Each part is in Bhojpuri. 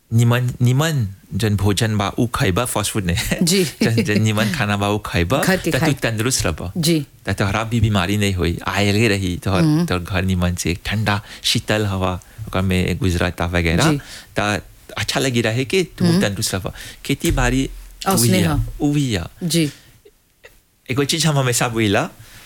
निमन निमन जन भोजन बा उ खैबा फास्ट फूड नहीं जी। जन जन निमन खाना बा उ खैबा खा के त तू खाए। तंदुरुस्त रहबा जी त तोहरा भी बीमारी नहीं हुई आयले रही तोहर तोहर घर निमन से ठंडा शीतल हवा ओकर में गुजराता वगैरह जी। त अच्छा लगी रहे कि तू तंदुरुस्त रह खेती बाड़ी औसने ह। उही है जी एगो चीज हम हमेशा बोला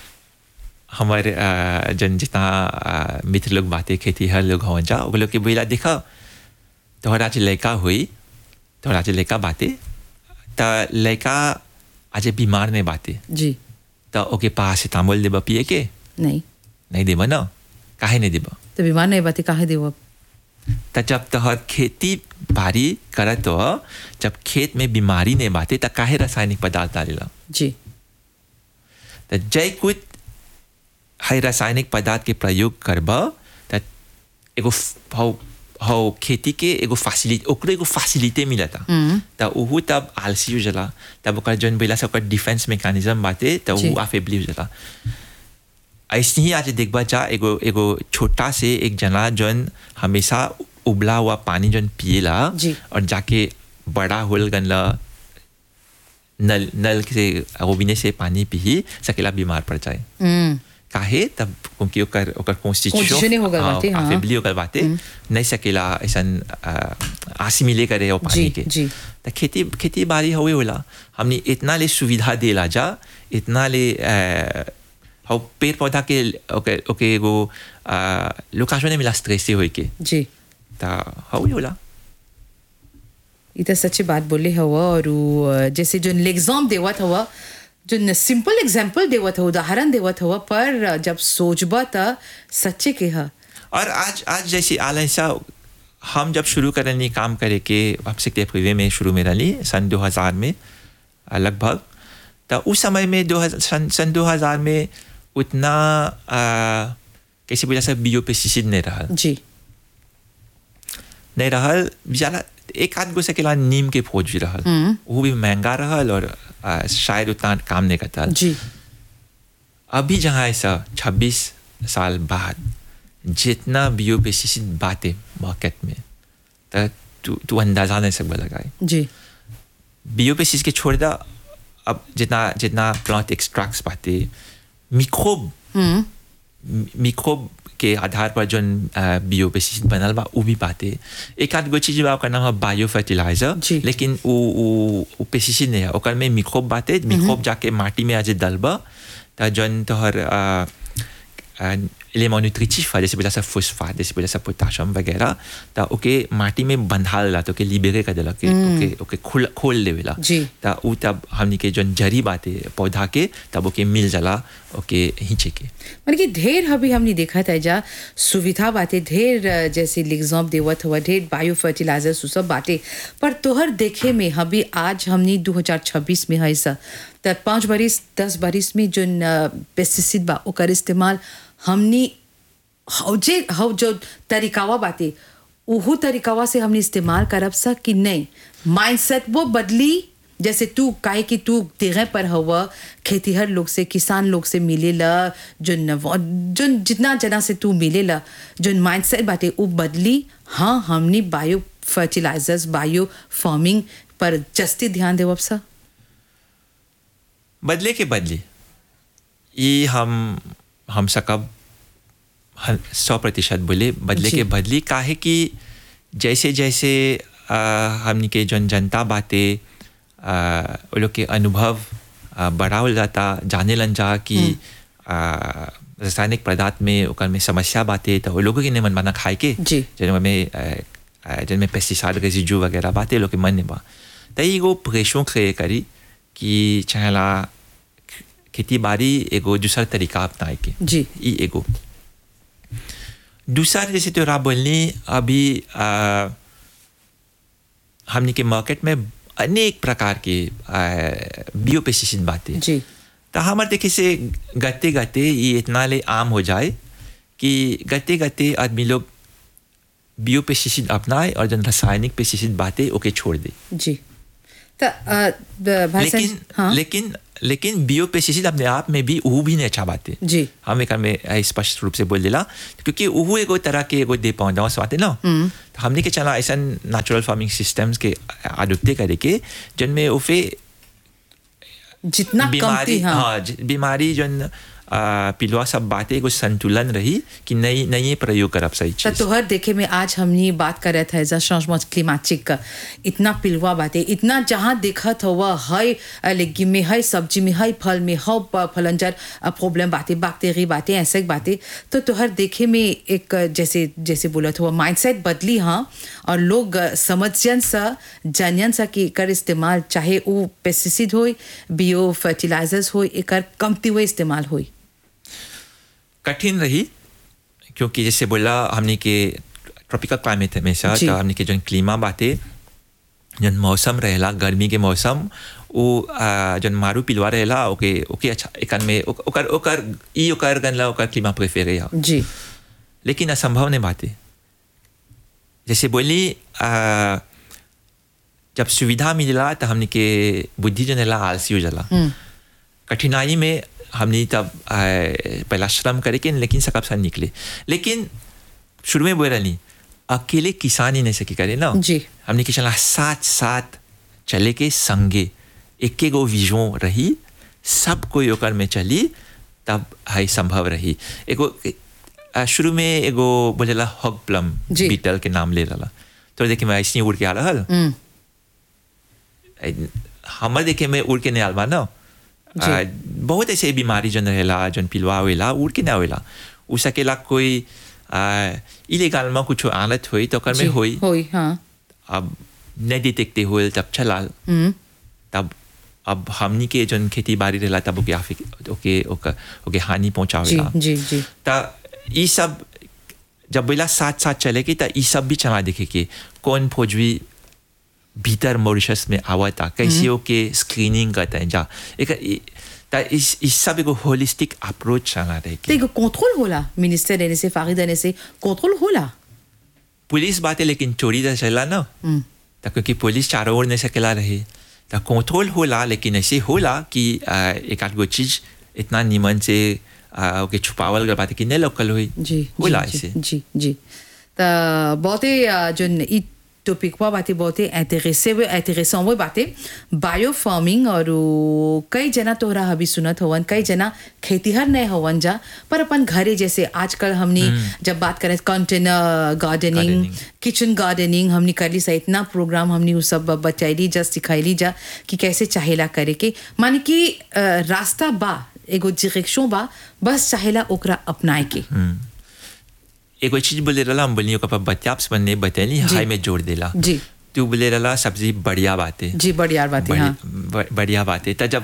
हमारे अ, जन जितना अ, मित्र लोग बातें खेती हर लोग हो जा वो लोग के बोला देखा तोहरा जे लड़का हुई तोहरा जे लड़का बाते त लड़का आज बीमार नहीं बाते जी त ओके पास तांबुल देबा पिए के नहीं नहीं देबा ना काहे नहीं देबा तो बीमार नहीं बाती काहे देव अब त जब तोहर खेती बाड़ी करत हो जब खेत में बीमारी नहीं बाते त काहे रासायनिक पदार्थ डालेला जी त जय कुछ है रासायनिक पदार्थ के प्रयोग करब त एगो फ- हौ हौ खेती के एगो फैसिलिटी ओकरे एगो फैसिलिटी मिलता त उहू तब आलसी हो जाला तब ओकर जौन बोला से ओकर डिफेंस मैकेनिज्म बाटे त जी। उ अफेबली हो जाला ऐसे ही आज देखबा जा एगो एगो छोटा से एक जना जौन हमेशा उबला हुआ पानी जौन पिएला जी। और जाके बड़ा होल गनला नल नल से रोबिने से पानी पी सकेला बीमार पड़ जाए हम्म काहे तब क्योंकि ओकर ओकर Constitution ही हो गल बाटे, हाँ। अफेबली हो गल बाटे नहीं सकेला ऐसन आसी मिले करे वो पानी जी, के जी। त खेती खेती बाड़ी हुए होला हमने इतना ले सुविधा देला जा इतना ले अ, हौ पेड़ पौधा के ओके ओके एगो लोकाशो ने मिला स्ट्रेस से होई के जी त हुए होला ये तो सच्ची बात बोले हवा और उ, अ, जैसे जो एग्जाम देवत हवा जो सिंपल एग्जाम्पल देवत हवा उदाहरण देवत हवा पर अ, जब सोचबा त सच्चे के ह और आज आज जैसे आलसा हम जब शुरू करनी काम करे के आपसे प्रिवे में शुरू में रही सन 2000 में अ, लगभग तो उस समय में दो हजार सन, सन 2000 में उतना अ, कैसे बोला सब बियो पेस्टिसाइड नहीं रहा जी नहीं रहल ज्यादा एक आध गो सकेला नीम के फौज भी रहल वो भी महंगा रहल और अ, शायद उतना काम नहीं करता जी अभी जहाँ ऐसा 26 साल बाद जितना बियो पेस्टिसाइड बातें मार्केट में तो तू तू अंदाजा नहीं सकता लगाए जी बियो पेस्टिसाइड के छोड़ दा अब जितना जितना प्लांट एक्सट्रैक्ट्स बातें मिक्रोब मिक्रोब के आधार पर जो बियो पेस्टिसाइड बनल बा वो भी बातें एक आध गो चीज बा ओकर नाम है बायो फर्टिलाइजर जी। लेकिन वो वो वो पेस्टिसाइड नहीं है ओकर में मिक्रोब बातें मिक्रोब जाके माटी में आज डलबा त जौन तोहर एलिमेंट न्यूट्रिटिव है जैसे बोला सा फॉस्फेट जैसे बोला सा पोटाशियम वगैरह त ओके माटी में बंधाल ला तो ओके लिबेरे कर देला के ओके ओके खोल खोल देवेला जी। त उ तब हमनी के जौन जड़ी बाते पौधा के तब ओके मिल जाला ओके हिंचे के मतलब कि ढेर अभी हमने देखा था जा सुविधा बातें ढेर अ, जैसे लिग्जाम देवत हुआ ढेर बायो फर्टिलाइजर सु सब बातें पर तोहर देखे में अभी आज हमने 2026 में है सा त पाँच बरिस दस बरिस में जो पेस्टिसाइड बा ओकर इस्तेमाल हमने हौ जे हौ जो तरीकावा बातें उहू तरीकावा से हमने इस्तेमाल करब सा कि नहीं माइंडसेट वो बदली जैसे तू काहे कि तू तेरे पर हवा खेतीहर लोग से किसान लोग से मिलेला जो नव जो जितना जना से तू मिलेला जो माइंडसेट बाटे वो बदली हाँ हमने बायो फर्टिलाइजर्स बायो फार्मिंग पर जस्ती ध्यान देव सा बदले के बदले ये हम हम सकब सौ प्रतिशत बोले बदले जी। के बदली काहे कि जैसे जैसे आ, हमनी के जन जनता बातें आ, वो लोग के अनुभव आ, बड़ा हो जाता जाने लन जा कि आ, रासायनिक पदार्थ में ओकर में समस्या बातें तो वो लोगों के नहीं मन माना खाए के जी। जिनमें आ, आ, जिनमें पेस्टिसाइड रेजिड्यू वगैरह बातें लोग के मन नहीं बा तो एगो प्रेशों क्रिएट करी कि चाहेला खेती बाड़ी एगो दूसरा तरीका अपनाए के जी। ई एगो दूसरा जैसे तो आप बोलनी अभी आ, हमने के मार्केट में अनेक प्रकार के बियो पेस्टिसाइड बातें जी तो हमारे देखे से गते गते ये इतना ले आम हो जाए कि गते गते आदमी लोग बियो पेस्टिसाइड अपनाए और जन रासायनिक पेस्टिसाइड बातें ओके छोड़ दे जी तो अ, ब- भाई लेकिन साहब, हाँ लेकिन लेकिन बियो पेस्टिसाइड अपने आप में भी वो भी नहीं अच्छा बात है जी हम एक में ऐ स्पष्ट रूप से बोल देला क्योंकि वो एगो तरह के एगो दे पौधा बात है ना तो हमने के चला ऐसा नेचुरल फार्मिंग सिस्टम्स के आदुप्ते करे के जिनमें उफे जितना कमती बीमारी हाँ हाँ ज- बीमारी जन आ, पिलवा सब बातें एगो संतुलन रही कि नहीं नहीं ये प्रयोग करब सही तो चीज तोहर देखे में आज हमनी बात कर रहे थे एज चेंजमेंट क्लिमाटिक का इतना पिलवा बातें इतना जहाँ देखत हुआ है लेगिम में है सब्जी में है फल में है प- फलंजर प्रॉब्लम बातें बैक्टीरिया बातें ऐसे बातें तो तोहर देखे में एक जैसे जैसे बोलत हुआ माइंडसेट बदली हाँ और लोग समझन सा जानन सा कि एकर इस्तेमाल चाहे वो पेस्टिसाइड हो बियो फर्टिलाइजर्स हो एकर कमती हुए इस्तेमाल होई कठिन रही क्योंकि जैसे बोला हमने के ट्रॉपिकल क्लाइमेट है हमेशा जी। तो हमने के जन क्लीमा बातें जन मौसम रहेला गर्मी के मौसम वो आ, जन मारू पिलवा रहेला ओके ओके अच्छा एकन में ओक- ओकर ओकर ई ओकर गनला ओकर क्लीमा प्रेफर है जी लेकिन असंभव नहीं बात है जैसे बोली आ, जब सुविधा मिलला तो हमने के बुद्धि जन रहेला आलसी हो जाला कठिनाई में हमने तब आ, पहला श्रम करे के लेकिन सकब सा निकले लेकिन शुरू में बोल रही अकेले किसान ही नहीं सकी करे ना जी। हमने के चला साथ साथ चले के संगे एक गो विजन रही सब कोई ओकर में चली तब है संभव रही एगो आ, शुरू में एगो बोलेला हॉग प्लम जी। बीटल के नाम ले रहा तो देखिए मैं ऐसे ही उड़ के आ रहा हम्म हमर देखे में उड़ के नहीं आलबा ना जी। आ, बहुत ऐसे बीमारी जन रहेला जन पिलवा होएला उड़ के ना होएला उ सकेला कोई इलीगल में कुछ आलत हुई तो ओकर में जी, होई होई हाँ अब नहीं डिटेक्टे होल तब चला हम्म तब अब हमनी के जन खेती बाड़ी रहेला तब ओके आफिक ओके ओके ओके हानि जी पहुंचावेला जी जी त ई सब जब बोला साथ साथ चले की त ई सब भी चला देखे के कौन फौजी भीतर मॉरिशस में आवता कैसे ओके स्क्रीनिंग करते हैं जा एक ई- त इस इस सब एगो होलिस्टिक अप्रोच चला रहे तो के एक कंट्रोल होला मिनिस्टर देने से फागी देने से कंट्रोल होला पुलिस बात है लेकिन चोरी तो चला ना हम्म त क्योंकि पुलिस चारों ओर नहीं सकेला रहे त कंट्रोल होला लेकिन ऐसे होला कि आ, एक आध गो चीज इतना निमन से आ, ओके छुपावल गल बात है कि नहीं लोकल हुई जी होला जी, ऐसे जी जी जी तो बहुते अ, जो ई टॉपिक पर बातें बहुते इंटरेसे हुए इंटरेसों हुए बातें बायो फार्मिंग और उ, कई जना तोहरा अभी सुनत होवन कई जना खेतीहर नहीं होवन जा पर अपन घरे जैसे आजकल हमने जब बात करें container gardening Gardening. Kitchen gardening हमने कर ली सा इतना प्रोग्राम हमने वो सब बचैली जा सिखैली जा कि कैसे चाहेला करे के मान कि अ, रास्ता बा एगो डायरेक्शन बा बस चाहेला ओकरा अपनाए के एगो चीज बोले रहा हम बोलियो कपा बत्याप्स बनने बतैली जी। हाई में जोड़ देला जी तू बोले रहा सब्जी बढ़िया बात है जी बढ़िया बात है हाँ बड़ी- बढ़िया बात है त जब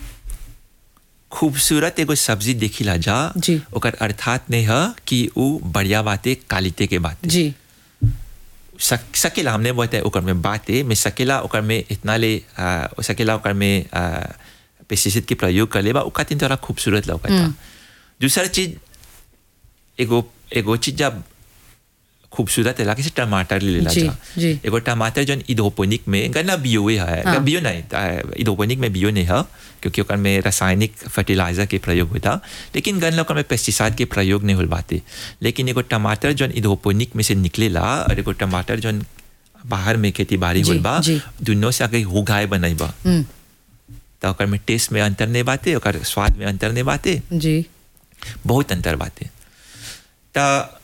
खूबसूरत एगो सब्जी देखिला जा जी। ओकर अर्थात नहीं है कि वो बढ़िया बात है क्वालिटी के बात है जी सक, सकेला हमने बताया ओकर में बात है मैं सकेला ओकर में इतना ले आ, सकेला ओकर में पेस्टिसाइड के प्रयोग कर लेबा ओका तीन तरह खूबसूरत लौकता दूसरा चीज एगो एगो चीज जब खूबसूरत है जैसे टमाटर ले लेला जी, जा जी। एगो टमाटर जन इधोपोनिक में गन्ना बियो है हाँ। हाँ। बियो नहीं इधोपोनिक में बियो नहीं है क्योंकि ओकर में रासायनिक फर्टिलाइजर के प्रयोग होता लेकिन गन्ना ओकर में पेस्टिसाइड के प्रयोग नहीं हो पाते लेकिन एगो टमाटर जन इधोपोनिक में से निकलेला और एगो टमाटर जन बाहर में खेती बाड़ी जी, होल बा जी। दुनों से आगे उगाए बनैबा हम्म तो ओकर में टेस्ट में अंतर नहीं बाते ओकर स्वाद में अंतर नहीं बाते जी बहुत अंतर बातें त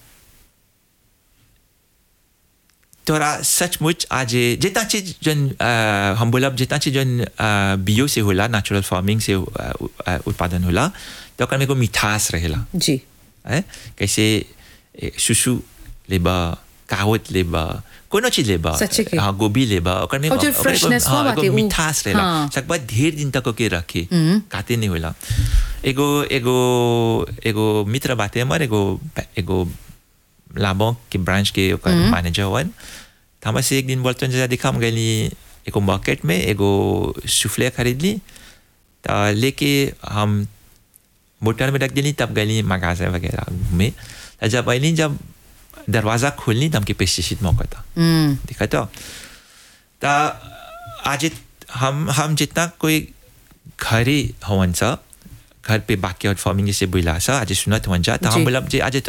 तोरा सचमुच आज जितना चीज जन अ, हम बोलब जितना चीज जन अ, बियो से होला नेचुरल फार्मिंग से अ, अ, उत्पादन होला तो ओकर में एगो मिठास रहेला जी है कैसे ए, सुसु लेबा कावत लेबा कोनो चीज लेबा सच्चे के। हाँ गोभी लेबा ओकर में और जो ओकर एगो- freshness हाँ, हुआ एगो बाटे, उ- मिठास रहेला हाँ। सकबा ढेर दिन तक ओके रखे काते नहीं होला एगो एगो एगो मित्र बाते हमर एगो एगो लाबों के ब्रांच के ओकर मैनेजर हवन त हमरा से एक दिन बोलते जैसा देखा हम गली एगो मार्केट में एगो सुफले खरीद ली त लेके हम मोटर में रख दिली तब गली मगाजे वगैरह घूमे त जब अली जब दरवाज़ा खोलनी तब हमके पेस्टिसाइड मौका था हम्म देखा तो त आज हम हम जितना कोई घरे हवन सा घर पे बैकयार्ड फार्मिंग जैसे बोला सा आज सुनत हवन जा तो जी। हम बोला जे आज